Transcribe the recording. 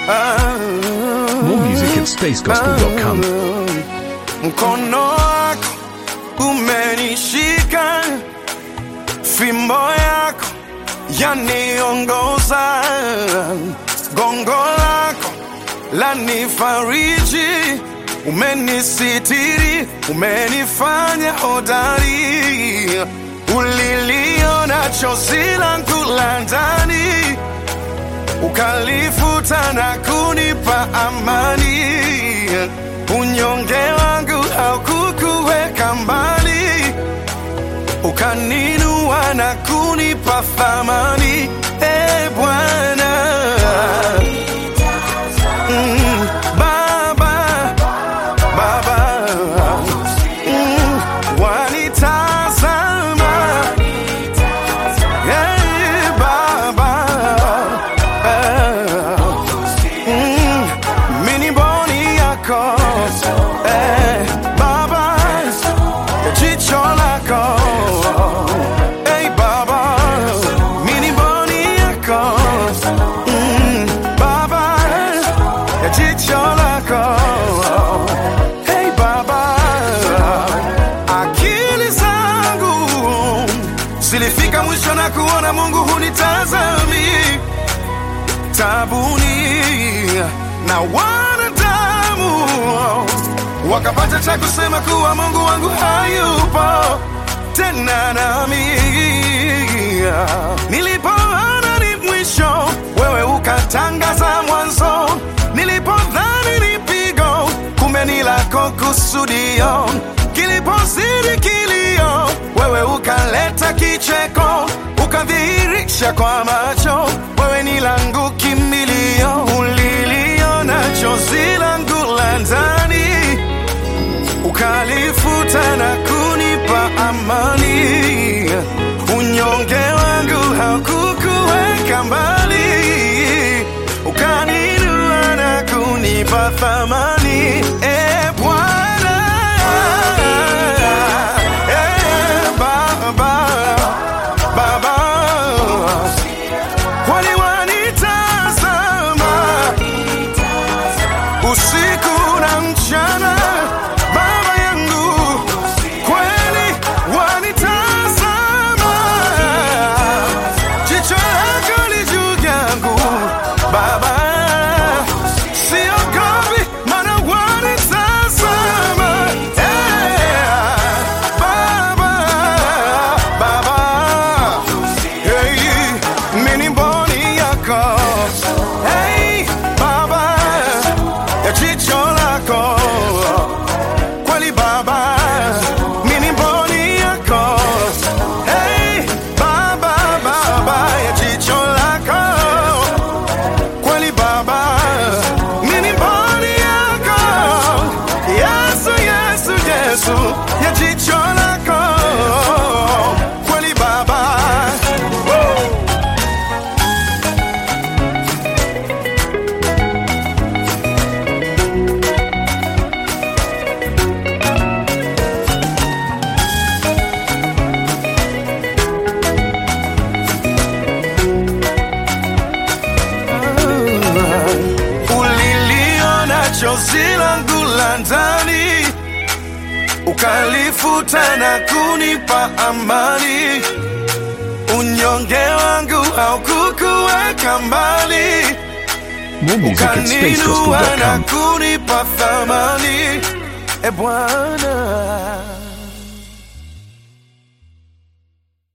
More music at spacegospel.com. Mkono wako umenishika, fimbo yako yaniongoza, gongo lako lanifariji, umenisitiri, umenifanya hodari, uliliona chozi langu la ndani ukalifuta na kunipa amani. Unyonge wangu haukukuweka mbali, ukaninua na kunipa thamani. E Bwana mm, Baba, Baba mm, wanitazama Hey, Baba Mm, mini boni yako Eh, Baba ya jicho lako Hey, Baba mini boni yako Mm, Baba ya jicho lako Hey, Baba akili zangu zilifika mwisho na kuona Mungu hunitazami tabuni na wanadamu wakapata cha kusema kuwa Mungu wangu hayupo tena nami. Nilipoona ni mwisho, wewe ukatangaza mwanzo. Nilipodhani ni pigo, kumbe ni lako kusudio. Kilipozidi kilio, wewe ukaleta kicheko, ukadhihirisha kwa macho, wewe ni langu kimbilio. Uliliona chozi langu la ndani, ukalifuta na kunipa amani. Unyonge wangu haukukuweka mbali, ukaninua na kunipa thamani. E Bwana, e Baba, Baba, kwani wanitazama usiku na mchana, Baba yangu, kweli wanitazama, jicho lako li juu yangu Baba, siogopi maana wanitazama, Eh, Baba, Baba, hey, mini mboni yako hey, Baba ya jicho lako kweli Baba, mimi mboni yako hey, Baba, Baba ya jicho lako kweli Baba, mimi mboni yako Yesu, Yesu, Yesu ya jicho lako kweli Baba Woo! uliliona chozi langu la ndani, ukalifuta na kunipa amani. Unyonge wangu haukukuweka mbali, More music at ukaninua na spacegospel.com. kunipa thamani. E Bwana